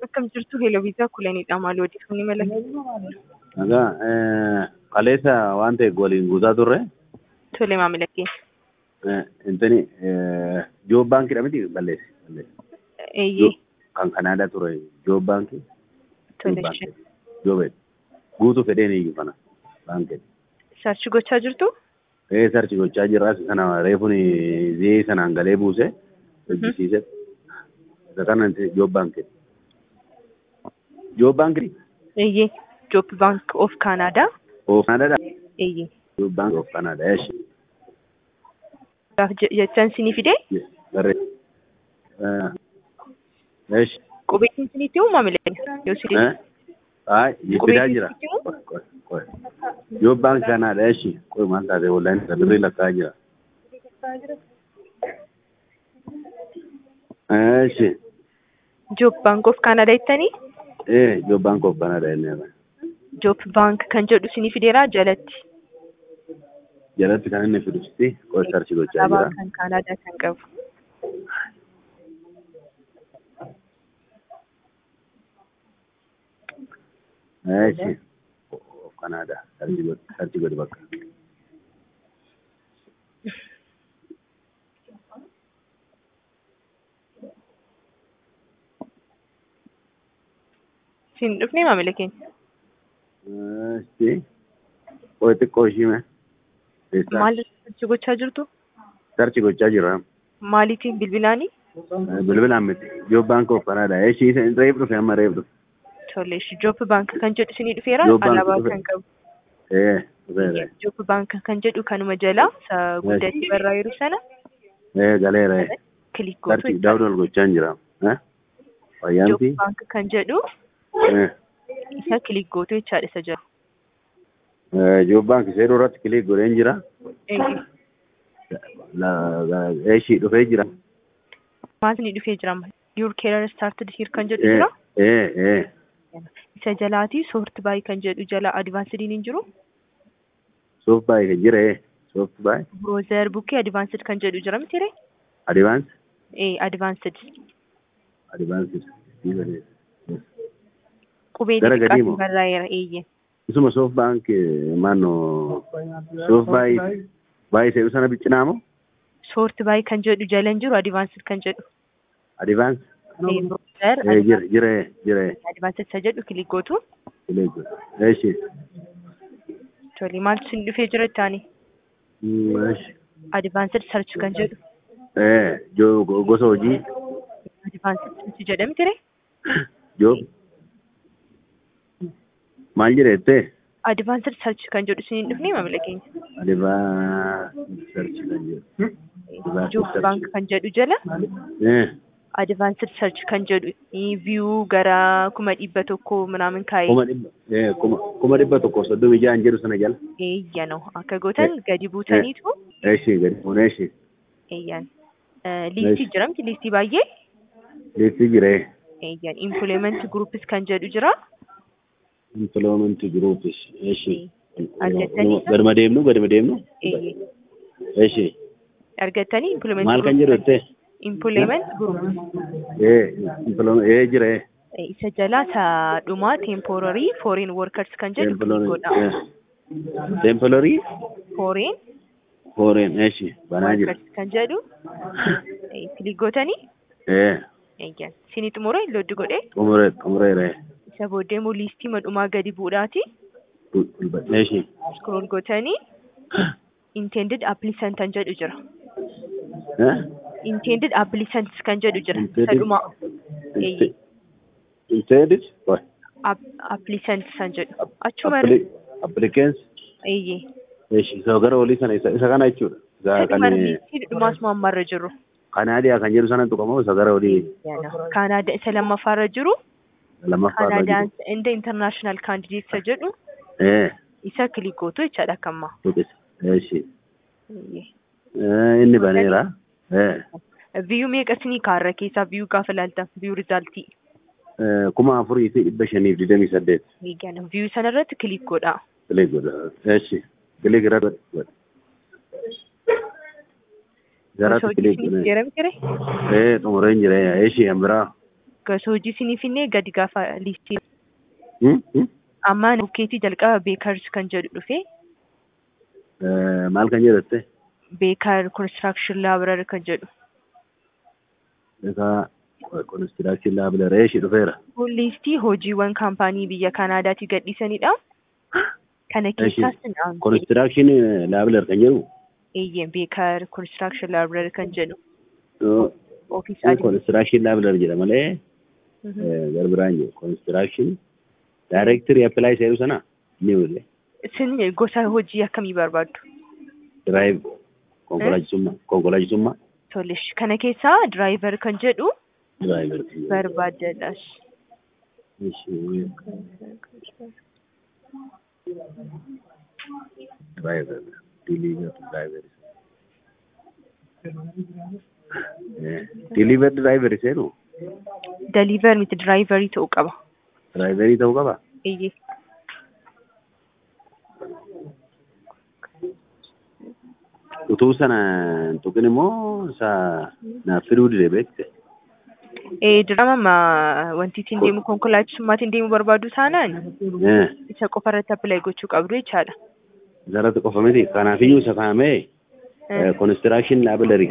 Akkam jirtu Heeloviisaa Kulanidha. Maal odeeffannoo mala? Nagaa kaleessa waan ta'eef waliin guutaa turre Tole maamila keenya. intani joob baankidha miti balleessi balleessi Eeyyee. kan Kanaadaa ture joob baankii Tole ishee. joobed guutuu fedheen iyyuu kana baankii Sarchi gochaa jirtu? ee sarchi gochaa jirras kana reefuun zee sanaan galee buuse hojjisiise isa kana joob baankii joob baankii Eeyyee. Joop Bank of Canada. of Kanaadaadha Eeyyee. joob baankii of Kanaadaa eeshi Gaaf je- jechaan sinii fidee barree eeshi qubeessin sinitti himuu maamila keenya? Yoo si Eh? Ay, fidaa jira. Yoo baankii kanaadha eeshi. Qoy maal taate wallaan birrii lakkaa jira. Eeshi. Joop Bank of Canada jettanii? Ee, yoo baankii of kanaadha inni. Joop Bank kan jedhu sinii fideeraa jalatti. Jalatti kan inni fidusti qoy sarchi gochaa Abaa jira. kan Canada kan qabu. Eeshi. Of kanaadha. Sarchi godhi sarchi godhi bakka. Sin dhufnee maamila keenya? Eeshi. Qoy xiqqoo ishii Maal sarchi gochaa jirtu? Sarchi gochaa jira. Maaliitiin bilbilaanii? Bilbilaan miti. Yoo baankii of kanaadha. Eeshi reef dhufe amma reef dhufe. Tole Joop Bank kan jedhu sinii dhufeera Joop Bank alaabaa dhufe. kan qabu. Ee, dhufeera. Joop Bank kan jedhu kanuma jala isa guddatti barraa'eeru sana Ee, galeera. kilik gootu Sarchi daawud ol gochaa jira. Fayyaanti. Joop Bank kan jedhu isa kilik gootu jechaadha isa jala. Joobbaan kisee duratti kilik godheen jira. Eeyyee. Eeshii dhufee jira. Maal sinii dhufee jira amma? Your career started here kan jedhu Ee, jira. ee, ee. Isa jalaatii sort baay kan jedhu jala advaansidiin hin jiru. Soof baay'ee kan jira. ee. Soof baay'ee. Browser bukkee advaansid kan jedhu jira miti ree? Adivaans. Ee advaansid. Adivaans. Qubee Gara gadii xixiqqaatiin moo? barraa'eera eeyyee. Isuma soof baank maannoo soof baay'ee baay'ee seeru sana biccinaa moo? Sort baay kan jedhu jala hin jiru advaansid kan jedhu. Adivaans. Ee browser Ee, jira, jira, jira. advaansid isa jedhu kilik gootu. Kilik godhe. Eeshii. Tole maaltu sin dhufee jira ittaani? Eeshii. Advanced search kan jedhu. Ee, joo gosa hojii. Advanced search jedha miti ree? Joob. Maal jedhettee? Advanced search kan jedhu sin dhufnee maamila keenya. Adivaan sarchi kan jedhu. Advanced Joop search. bank kan jedhu jala Eh, advanced search kan jedhu view gara kuma dhibba tokko minaamin kaa'ee kuma dhibba eh, kuma kuma dhibba tokko soddomii ja'an jedhu sana jala. eeyyanoo akka gootan gadi buutaniitu Eeshii gadi fuunee eeshii. eeyyan liistii jira miti liistii baay'ee Liistii jiree. eeyyan implement groups kan jedhu jira Employment groups eeshii. Argattanii? Gaduma deemnu gaduma deemnu. Eeyye. Eeshii. argattanii implement Maal kan jedhu jettee? implement groups Eh, employment eh jiree. isa jalaa isa dhumaa temporary foreign workers kan jedhu Temporary. godha Temporary foreign foreign eeshii banaa jira. workers kan jedhu kilik gootanii Eh, eeyyan sinii xumura looddi godhee xumuree xumureeree. isa booddee immoo liistii madhumaa gadi buudhaati Eeshii. scroll gootanii intended applicant kan jedhu jira Eh? intended applicants kan jedhu jira Intended- isa dhumaa Eeyye. Intended? What? App- applicants kan jedhu achuma Appli- Applicants? eeyyee Eeshi, isa gara olii sana isa isa kana jechuudha. Isa kan sadhuma liistii dhumaas mammarra jiru Kanaadiyaa kan jedhu sana tuqamoo isa gara olii kaanaada isa lammaffaarra jiru lammaffaa irra kaanaadaan jiru. inda international candidate isa jedhu Eh, isa kilik gootu jechaadha akkamma tuqisa. Eeshi. Eh, inni baneera. Eh, viiyuu meeqa sinii kaarra keessaa viiyuu gaafa laaltan viiyuu rizaaltii eh, kuma afurii fi dhibba shaniif digdamii saddeet. eeggana viiyuu sanarratti kilik godha Kilik godha. Eeshi. Kilik irra godha. Garatti kilik godha. Jijjiiramti ture? Eh, xumureen jira. Eeshi, an biraa. gosa hojii isiniif hinnee gadi gaafa liistii Hmm? Hmm? amma bukkeetii jalqaba beekars kan jedhu dhufe Eh, Maal kan jedhatte? beekar konistiraakshon laabirar kan jedhu Egaa konistiraakshii laabila reeshi dhufeera. kun liistii hojiiwwan kaampaanii biyya Kanaadaatti gadhiisanidha. Kana keessaas naan Konistiraakshii laabilar kan jedhu eeyyee beekar konistiraakshon laabirar kan jedhu eh, ofiis adii. konistiraakshii laabilar jedha malee eh, garbiraan jiru. Konistiraakshii daayirektirii appilaayi seeru sana ni mul'e. Isin gosa hojii akkamii barbaaddu? Diraayiv konkolaachisummaa konkolaachisummaa Tolesh. Kana keessaa diraayivar kan jedhu diraayivar. barbaadadhas. Diraayivar diliivar diraayivar. Diliivar diraayivar seenu Deliiver miti diraayivarii ta'uu qaba. diraayivarii ta'uu qaba. Eeyyee. Utuu sana hin tuqin immoo isa naaf fiduu dide beekte. Ee dirama wanti ittiin deemu konkolaachisummaatti deemu barbaadu taanaan Eh, isa qofa irratti appilaayi gochuu qabdu jechaadha. Isarratti qofa miti. Kanaafiyyuu isa kaa'amee konistiraakshii laabilarii